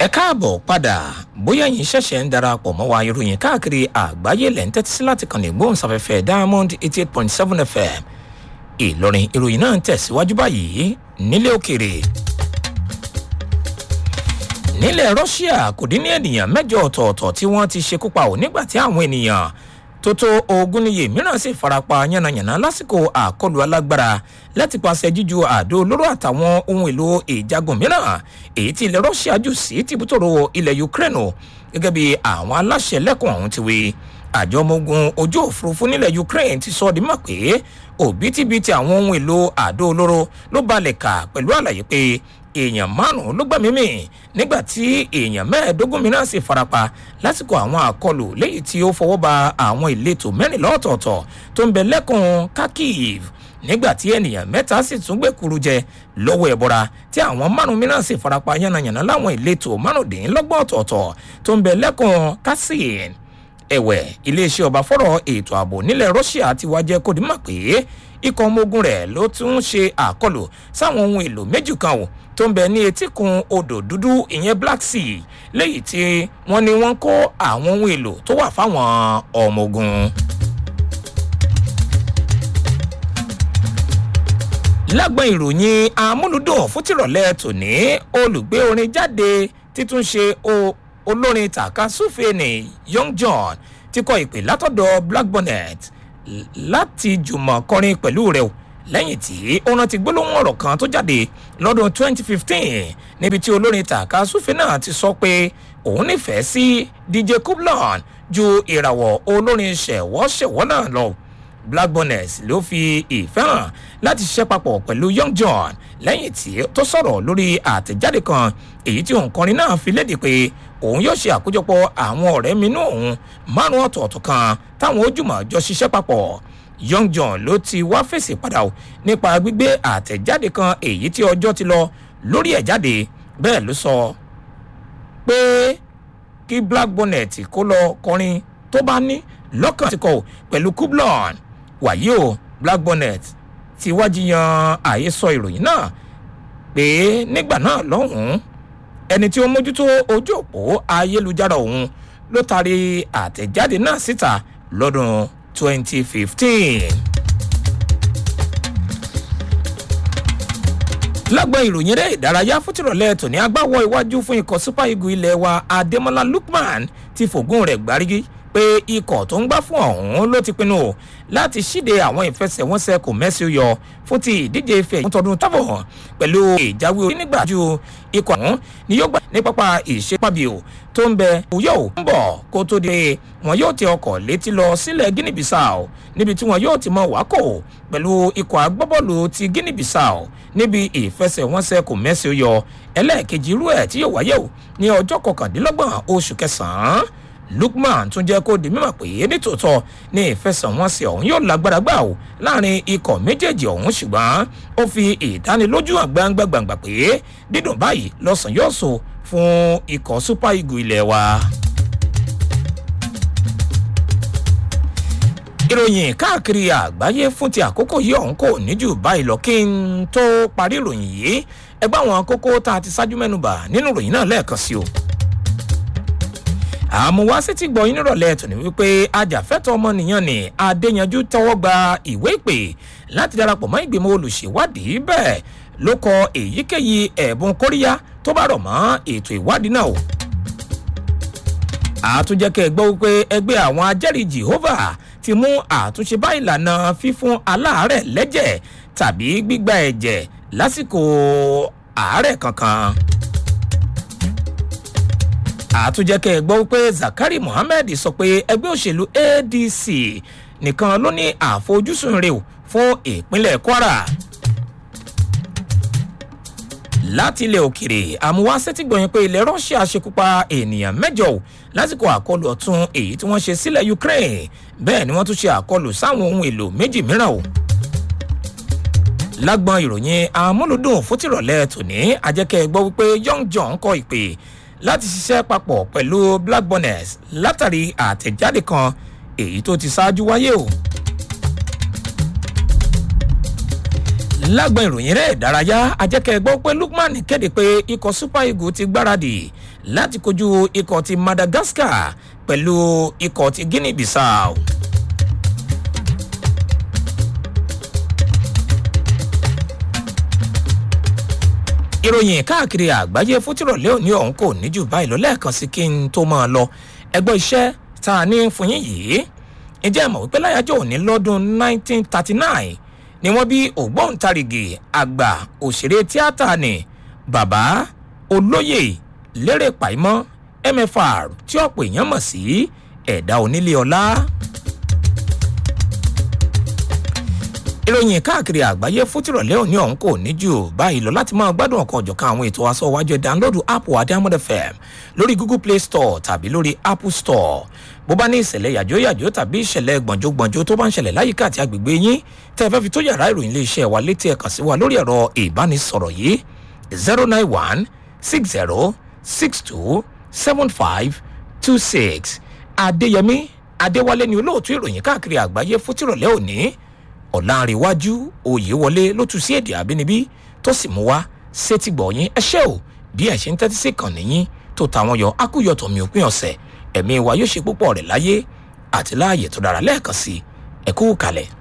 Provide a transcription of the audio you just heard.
ẹ káàbọ̀ padà bóyá yín ṣẹ̀ṣẹ̀ ń darapọ̀ mọ́ wa ìròyìn káàkiri àgbáyé lẹ́ ń tẹ́tí sí láti kàn ní gbóhùnsáfẹ́fẹ́ diamond eighty eight point seven fm ìlọrin ìròyìn náà ń tẹ̀síwájú báyìí nílé òkèrè. nílẹ̀ russia kò dín ní ènìyàn mẹ́jọ ọ̀tọ̀ọ̀tọ̀ tí wọ́n ti ṣekú pa ò nígbà tí àwọn ènìyàn tó tó ogún níye mìíràn sì farapa yánnayànna lásìkò àkọlù alágbára láti paṣẹ jíju àdó olóró àtàwọn ohun èlò ìjagun mìíràn èyí tí ilẹ̀ russia jù sí tìbútòrò ilẹ̀ ukraine o gẹ́gẹ́ bí àwọn aláṣẹ lẹ́kùn ọ̀hún ti wí àjọ ọmọ ogun ojú òfurufú nílẹ̀ ukraine ti sọ ọ́ di mọ̀ pé òbítíbitì àwọn ohun èlò àdó olóró ló balẹ̀ kà pẹ̀lú àlàyé pé èèyàn márùn-ún ló gbẹ̀mí mì nígbà tí èèyàn mẹ́ẹ̀ẹ́dógún mìíràn sì farapa lásìkò àwọn àkọlù léyìí tí ó fọwọ́ ba àwọn ìletò mẹ́rìnlá ọ̀tọ̀ọ̀tọ̀ tó ń bẹ lẹ́kùn kharkiv nígbà tí ènìyàn mẹ́ta sì tún gbẹ̀kuru jẹ lọ́wọ́ ẹ̀bọra tí àwọn márùn mìíràn sì farapa yánnayànna láwọn ìletò márùndínlọ́gbọ̀n ọ̀tọ̀ọ̀tọ̀ tó ń bẹ lẹ́kùn kásìn ẹ̀wẹ̀ iléeṣẹ́ ọba fọ́rọ̀ ètò ààbò nílẹ̀ russia ti wá jẹ́ kó dimọ̀ pé ikọ̀ ọmọ ogun rẹ̀ ló tún ṣe àkọlù sáwọn ohun èlò méjì kan ò tó ń bẹ ní etíkun odò dúdú ìyẹn black sea léyìí tí wọ́n ní wọ́n kó àwọn ohun èlò tó wà fáwọn ọmọ ogun. lágbọn ìròyìn amúlùdùn fún tìrọ̀lẹ́ tòní olùgbé orin jáde títún ṣe olórin tàkasúfè ní young john ti kọ ìpè látọ̀dọ̀ black bonnet láti jùmọ̀ kọrin pẹ̀lú rẹ̀ lẹ́yìn tí ó rántí gbólóhùn ọ̀rọ̀ kan tó jáde lọ́dún 2015 níbi tí olórin tàkasúfè náà ti sọ pé òun nífẹ̀ẹ́ sí dj kublon ju ìràwọ̀ olórin ṣẹ̀wọ́ṣẹ̀wọ́ náà lọ black bonnet ló fi ìfẹ́ hàn láti ṣiṣẹ́ papọ̀ pẹ̀lú young john lẹ́yìn tí tó sọ̀rọ̀ lórí àtẹ̀jáde kan èyí tí òǹkọrin náà fi léde pé òun yóò ṣe àkójọpọ̀ àwọn ọ̀rẹ́ mi náà òun márùn ọ̀tọ̀ọ̀tọ̀ kan táwọn ojúmọ̀ jọ ṣiṣẹ́ papọ̀ young john ló ti wá fèsì padà nípa gbígbé àtẹ̀jáde kan èyí tí ọjọ́ ti lọ lórí ẹ̀ jáde bẹ́ẹ̀ ló sọ pé kí black bonnet kó lọ kọrin tó bá ní lọ́kàn ti kọ̀ pẹ̀lú kublon wàyí o black bonnet ti wájú yan àhesọ ìròyìn náà pé nígbà náà lọ́hùn-ún ẹni tí ó mójútó ojú òpó ayélujára òun ló taari àtẹ̀jáde náà síta lọ́dún 2015. lágbọn ìròyìn eré ìdárayá fútìrọ̀lẹ́ tòní agbáwọ̀ iwájú fún ikọ̀ super eagle ilé wa ademola lukman ti fògùn rẹ̀ gbárígí pé ikọ̀ tó ń gbá fún ọ̀hún ló ti pinnu láti ṣíde àwọn ìfẹsẹ̀wọnsẹ̀ kò mẹ́sì yọ fún ti ìdíje ife ẹ̀yìn tọdún tábọ̀ pẹ̀lú ìjáwé onígbà ju ikọ̀ ọ̀hún ni yóò gbà ní pápá ìṣepábíò tó ń bẹ yóò ń bọ̀ kó tó di wọn yóò ti ọkọ̀ létí lọ sílẹ̀ guinea bissau níbi tí wọn yóò ti mọ wákò pẹ̀lú ikọ̀ agbábọ́ọ̀lù ti guinea bissau níbi ìfẹsẹ̀wọnsẹ̀ kò mẹ́sì yọ ẹlẹ́ẹ̀kejì irú ẹ̀ tí yóò wáyé o ní ọjọ́ kọkàndínlọ́gbọ̀n oṣù kẹsàn-án lukman tún jẹ́ kó di mímọ̀ pé nítòótọ́ ní ìfẹsẹ̀wọnsẹ̀ ọ̀hún yóò lágbára gbà ó láàrin ikọ̀ méjèèjì ọ̀hún ṣùgbọ́n ó fi ìdánilójú àgbàǹgbà gbàǹgbà pé dídùn báyìí lọ́sàn yóò so fún ikọ̀ super eagle ilẹ̀ wa. ìròyìn káàkiri àgbáyé fún ti àkókò yìí ọ̀hún kò ní jù báyìí lọ kí n tó parí ìròyìn yìí ẹgbẹ́ àwọn kókó tá a ti ṣáájú mẹ́nuba nínú ìròyìn náà lẹ́ẹ̀kan sí o àmúwá sí ti gbọ́ yín nírọ̀lẹ́ tòní wípé ajàfẹ́tọ̀ ọmọnìyàn ní adéyanjú tọwọ́ gba ìwé ìpè láti darapọ̀ mọ́ ìgbìmọ̀ olùṣèwádìí bẹ́ẹ̀ ló kọ èyíkéyìí ẹ̀bùn kóríyá tó bá rọ̀ mọ́ ètò ìwádìí náà o. àtúnjẹ́kẹ́ gbọ́ wípé ẹgbẹ́ àwọn ajẹ́rìí jehovah ti mú àtúnṣe bá ìlànà fífún aláàárẹ̀ lẹ́jẹ̀ tàbí gbígba ẹ̀jẹ̀ lásìkò àárẹ̀ kankan àtúnjẹ́kẹ́ gbọ́ pé zakari muhammed sọ pé ẹgbẹ́ òṣèlú adc nìkan ló ní àfojúsùn rẹ̀ fún ìpínlẹ̀ kwara láti ilẹ̀ òkèrè àmúwáṣẹ́ ti gbọ̀yìn pé ilẹ̀ russia ṣekúpa ènìyàn mẹ́jọ lásìkò àkọlù ọ̀tún èyí tí wọ́n ṣe sílẹ̀ ukraine bẹ́ẹ̀ ni wọ́n tún ṣe àkọlù sáwọn ohun èlò méjì mìíràn o lágbọn ìròyìn amúlùdùn fótìrọ̀lẹ́ tòní ajẹ́kẹ́ gbọ́ wípé young john kọ ìpè láti ṣiṣẹ́ papọ̀ pẹ̀lú black bonnet látàrí àtẹ̀jáde kan èyí tó ti ṣáájú wáyé o. lágbọn ìròyìn rẹ̀ ìdárayá ajẹ́kẹ́ gbọ́ pé lukman kéde pé ikọ̀ super eagles ti gbáradì láti kojú ikọ̀ ti madagascar pẹ̀lú ikọ̀ ti guinea bissau. ìròyìn káàkiri àgbáyé fútìrọ̀lẹ́ òní ọ̀hún kò ní jù báyìí lọ lẹ́ẹ̀kan sí kí n tó máa lọ ẹgbẹ́ iṣẹ́ tá a ní fún yín yìí ǹjẹ́ ẹ mọ̀ wípé láyájọ́ òní lọ́dún 1939 ni wọ́n bí ògbóǹtarìgì àgbà òṣèré tíátà ni bàbá olóyè lérè pàìmọ́ mfr tí ọ̀pọ̀ èèyàn mọ̀ sí ẹ̀dá onílé ọlá. ìròyìn káàkiri àgbáyé fútìrọ̀lẹ́ òní ọ̀hún kò ní jù báyìí lọ láti máa gbádùn ọ̀kan ọ̀jọ̀kan àwọn ètò aṣọ iwájú ẹ̀ dánlódù app adamod fm lórí google play store tàbí lórí apple store bó bá ní ìṣẹ̀lẹ̀ yàjóyàjó tàbí ìṣẹ̀lẹ̀ gbọ̀njógbọ̀njó tó bá ń ṣẹlẹ̀ láyìíká àti agbègbè yín tẹ́ ẹ fẹ́ fi tó yàrá ìròyìn iléeṣẹ́ wa létí ẹ̀ kàn sí wa lórí ẹ̀rọ ìbánisọ̀rọ̀ yìí zero nine one six zero six two seven five two six adéyẹmí adéwálé ni olóòtú ìròyìn káàkiri àgbáyé fútìrọ̀lẹ́ òní ọ̀làǹrẹ̀wájú òyewọlé ló tu sí èdè àbínibí tó sì mú wá sétí gbọ̀nyìn ẹṣẹ́ ò bí ẹ̀ ṣe ń tẹ́tí sí kàn níyìn tó tàwọn yọ akúyọ̀tọ̀ mi òpin ọ̀sẹ̀ ẹ̀mí wa yóò ṣe púpọ̀ rẹ̀ láyé àti láàyè tó dára lẹ́ẹ̀kan sí ẹ̀kú kalẹ̀.